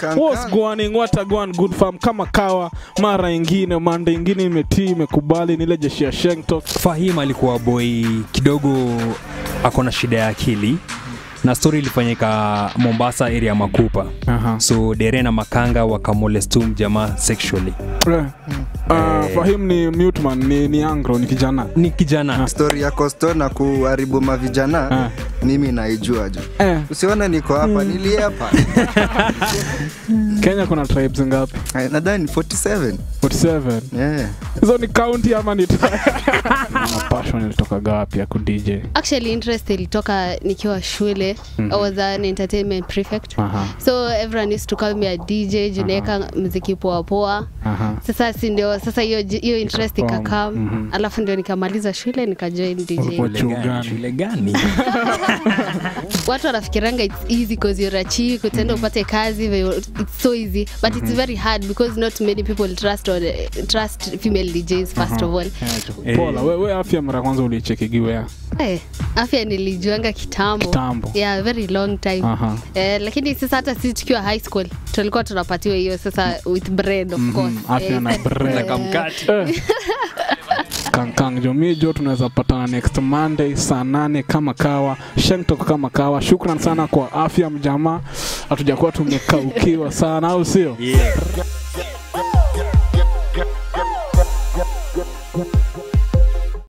Kang What's Kang. going what a going good farm kama kawa mara ingine manda ingine imetii imekubali nile jeshi ya Shengtok Fahim alikuwa boy kidogo ako na shida ya akili na story ilifanyika Mombasa area ya Makupa. Aha. So Dere na Makanga wakamolestum jamaa sexually. Eh. Ah, Fahim ni muteman ni, ni angro ni kijana Ni kijana Story ya Costo na kuharibu mavijana Ah. mimi naijua jo. eh, Usione niko hapa, niliepa. Kenya kuna tribes ngapi Eh, Nadhani 47. 47 Yeah. hizo ni county ama ni passion ilitoka gapi ya ku DJ actually interest ilitoka nikiwa shule i was an entertainment prefect Aha. so everyone used to call me a dj junaweka mziki poa poa Aha. sasa si ndio sasa hiyo ji- hiyo interest Perform. ikakam Mhm. alafu ndio nikamaliza shule nikajoin Ulikuwa dj chuo Shule gani? gani? Shule gani? watu wanafikiranga it's easy because you're a chick utaenda upate kazi ve- it's so easy but it's very hard because not many people trust or trust female djs first of all Eh, Pola, we, we afya mara kwanza ulichekigiwea Eh, afya nilijuanga kitambo Kitambo. yeah very long time Aha. Eh, lakini sasa hata sisi tukiwa high school tulikuwa tunapatiwa hiyo sasa with bread of course afya Eh, na bread. eh, Kamkati. Eh. kankang jomi jo tunaweza patana next monday saa nane kama kawa shengtok kama kawa shukran sana kwa afya mjamaa hatujakuwa tumekaukiwa sana au sio Yeah.